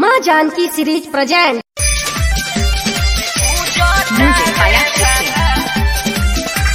माँ Janaki series present Music by Active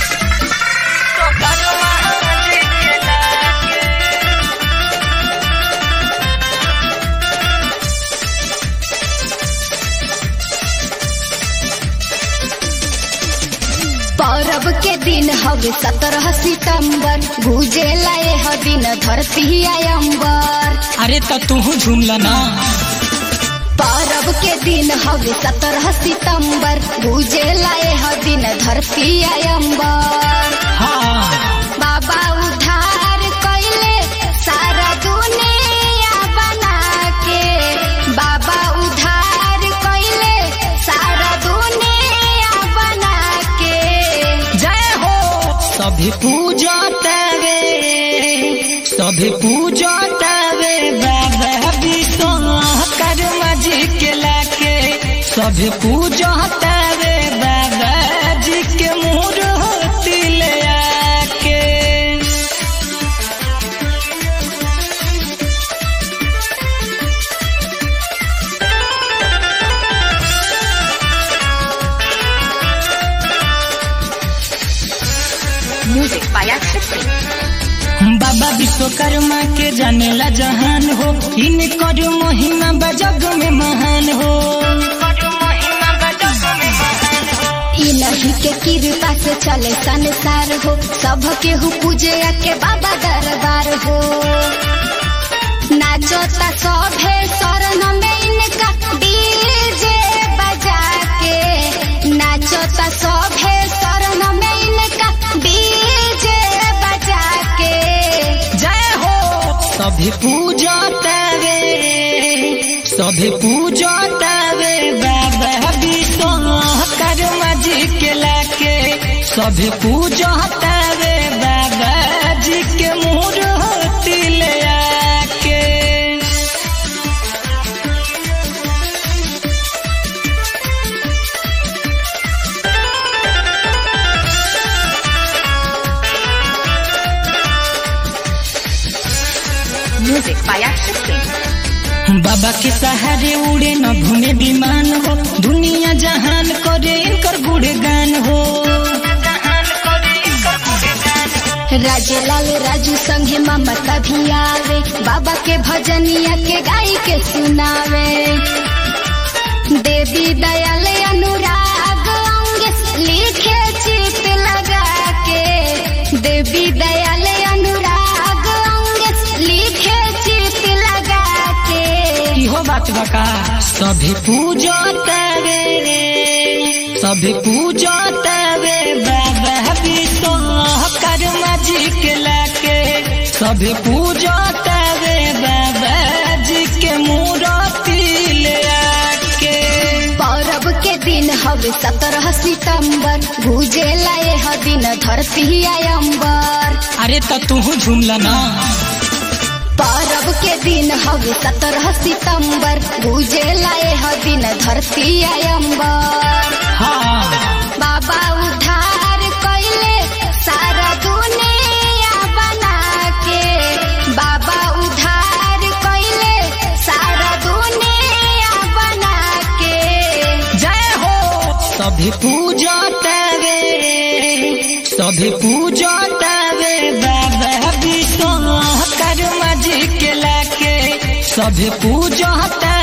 परब के दिन हवे सत्रह सितंबर गुजे लाए ह दिन धरती अयंबर अरे तो तू झूमला ना परब के दिन हवे सत्रह सितंबर गुजे लाए ह दिन धरती अयंबर हाँ बाबा उधार कैले सारा दुनिया बना के बाबा उधार कैले सारा दुनिया बना के जय हो सभी पूजा तवे सभी पूजा तवे बाबा विश्वकर्मा जी के लाके सभी पूजा तवे बाबा जी के मूर्ति ले आके Music by Active बाबा विश्वकर्मा के जानेला जहान हो इनकर महिमा बजग में महान हो इन्हीं के कृपा से चले संसार हो सब केहू पूजे के बाबा दरबार हो नाचोता सभे शरण में इनका डीजे बजा के नाचोता सभे शरण में इनका डीजे बजा के जय हो सभी पूजा तवे सभी पूजा तवे बाबा विश्वकर्मा जी के लाके सभी पूजा तवे बाबा जी के मूर्ति ले आके Music by Active बाबा के सहारे उड़े न घूमे विमान हो दुनिया जहान करे इनकर गुणगान हो राजे लाल राजू संगे ममता भी आवे बाबा के भजनिया के गाई के सुनावे देवी दयाल अनुराग अंग लिखे चित लगा के देवी दयाल अनुराग अंग लिखे चित लगा के इहो बात बका सभी पूजा तवे सभी पूजा तवे बाबा विश्वकर्मा जी के लाके सभी पूजा तवे बाबा जी के मूर्ति ले आके परब के दिन हवे सत्रह सितंबर गुजे लाए ह दिन धरती अयंबर अरे तो तू झूमला ना परब के दिन हवे सत्रह सितंबर गुजे लाए ह दिन धरती अयंबर हाँ बाबा उधार कैले सारा दुनिया बना के बाबा उधार कैले सारा दुनिया बना के जय हो सभी पूजा तवे सभी पूजा तवे बाबा विश्वकर्मा जी के लाके सभी पूजा तवे